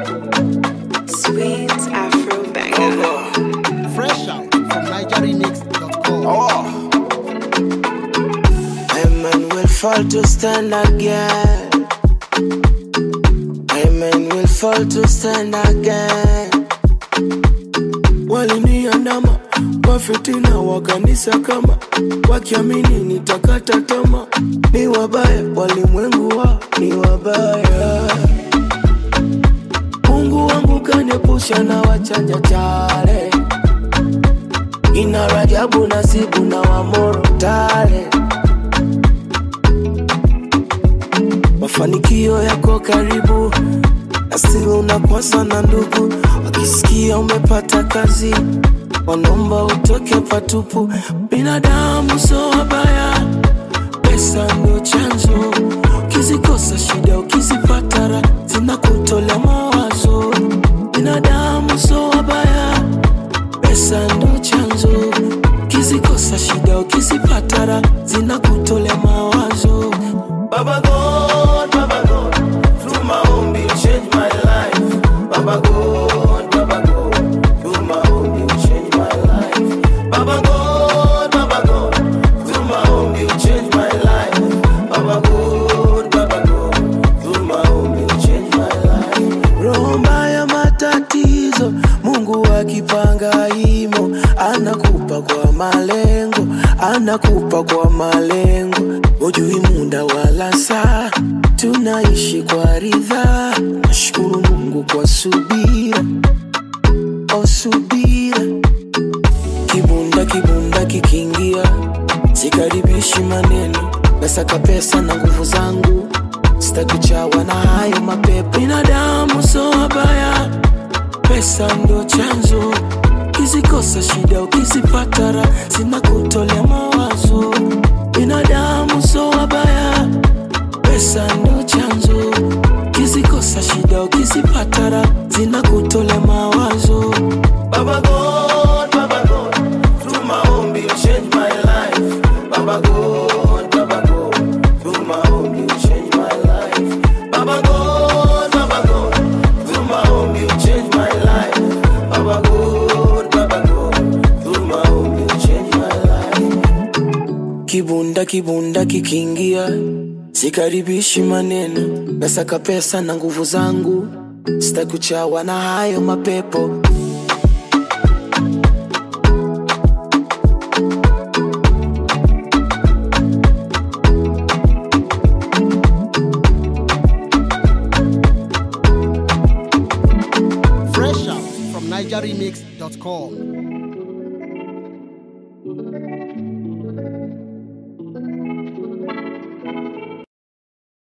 Sweet Afro banger. Fresh out from NigerRemix.com. Oh. Amen will fall to stand again. Amen will fall to stand again. Waliniandama wafitina wa kanisa kama wakiamini nitakata tama, ni wabaya walimwengu wa ni wabaya. Mungu wangu kaniepusha na wachanja chale ina Rajabu Nasibu na Wamoro Tale. Mafanikio yako karibu, asili unakwasa na ndugu, wakisikia umepata kazi wanaomba utoke patupu. Binadamu so wabaya, pesa ndio chanzo, ukizikosa shida, ukizipata raha zinakutolea mawazo. Binadamu so wabaya pesa ndo chanzo, ukizikosa shida, ukizipata raha zinakutolea mawazo. Baba God, Baba God, through maombi you change my life. Baba God, Baba God, through maombi you change my life. Baba God, Baba God, through maombi you change my life. Baba God, Baba God, through maombi you change my life. Roho mbaya matatizo, Mungu akipanga imo, anakupa kwa malengo, anakupa kwa malengo. Hujui muda wala saa, tunaishi kwa ridhaa. Nashukuru Mungu kwa subira, o subira. Kibunda kibunda kikiingia, sikaribishi maneno, nasaka pesa na nguvu zangu sitakuchawa na hayo mapepo. Binadamu so wabaya, pesa ndo chanzo, ukizikosa shida, ukizipata raha zinakutolea mawazo. Binadamu so wabaya, pesa ndo chanzo, ukizikosa shida, ukizipata raha zinakutolea mawazo. Baba God, Baba God, through maombi you change my life. Baba God, Baba God, through maombi you change my life. Baba God, Baba God, through maombi you change my life. Baba God, Baba God, through maombi you change my life. Kibunda kibunda kikiingia, sikaribishi maneno, nasaka pesa na nguvu zangu, sitakuchawa na hayo mapepo. Fresh out from NigerRemix.com.